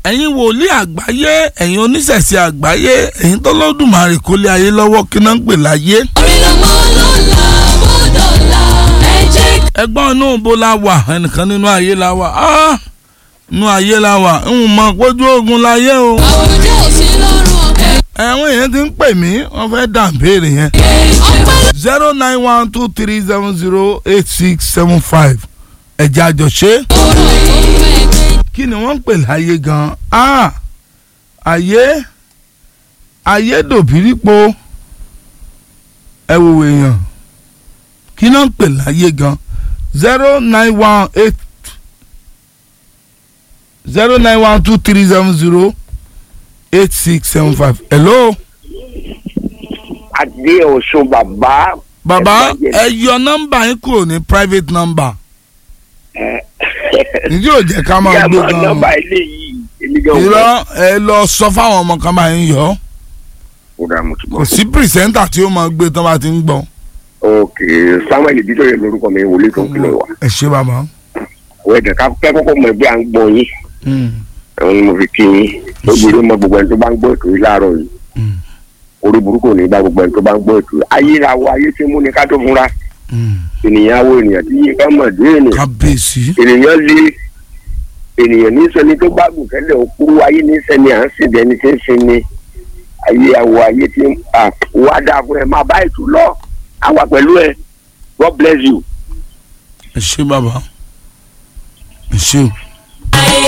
ẹ̀yin wòlíì àgbáyé ẹ̀yin oníṣẹ̀ṣe àgbáyé ẹ̀yin tọ́lọ́dùmarè kó lé ayé lọ́wọ́ kí náà ń pè láyé. orí lọ́mọ lọ́la bọ́dọ̀la ẹ jẹ́ ẹgbọ́n inú ibo la wà ẹnìkan nínú ayé la wà Ah! inú ayé la wà ń mọ pójú ogun láyé o. àwùjọ òsì lọ́rùn ọ̀kẹ́ ẹ̀wọ̀n yẹn ti ń pè mí wọ́n fẹ́ dà béèrè yẹn. ọpẹ́ zero nine one two three seven zero eight six seven five ẹ̀jẹ̀ àjọṣe. lọ́rùn ọ̀kẹ́ kí ni wọ́n ń pè láyé gan-an ah ayé ayé dòbírípo ẹ wò èèyàn kí ni wọ́n ń pè láyé gan zero nine one eight zero nine one two three seven zero eight six seven five hello adé ọ̀ṣun bàbá. bàbá Ẹ̀fọ́ ẹ yọ nọ́mbà yín kúrò ní private number ǹjẹ́ ò jẹ́ ká máa gbé yàmọ̀ gan-an nọ́mbà ilé yìí èmi gan irọ́ ẹ lọ sọ fáwọn ọmọ kan bá yín yọ ọ́. ó dà mo ti kò bọ̀. sí pìrìsẹ́ńtà tí ó máa gbé tán bá ti ń gbọ́. ok samuel bíjọ́ yẹn lórúkọ mi wòlé tó ń kìlọ̀ wá. ẹ ṣe bàbá. òwe ẹ̀jẹ̀ ká kẹ́ kọ́kọ́ mọ ẹgbẹ́ à ń gbọ́ yín ẹ̀wọ̀n ni mo fi kí yín ó gbèrè mọ gbogbo ẹni tó bá ń gbọ́ ètò yìí láàárọ̀ yìí orí burúkú ò ní bá gbogbo ẹni tó bá ń gbọ́ ètò yìí ayé ra wo ayé tí mú ni ká tó fúnra ènìyàn wo ènìyàn tí yín ká mọ̀ dé ènìyàn kábíyèsí. ènìyàn lé ènìyàn ní sẹni tó bá gùn tẹ́lẹ̀ òkú ayé ní sẹni à ń sìn bí ẹni tí ń sin ni ayé àwọ̀ ayé tí ń à wá dáa fún ẹ máa bá ètò lọ àwa pẹ̀lú ẹ God bless you. ẹ ṣe bàbá. ẹ ṣe o.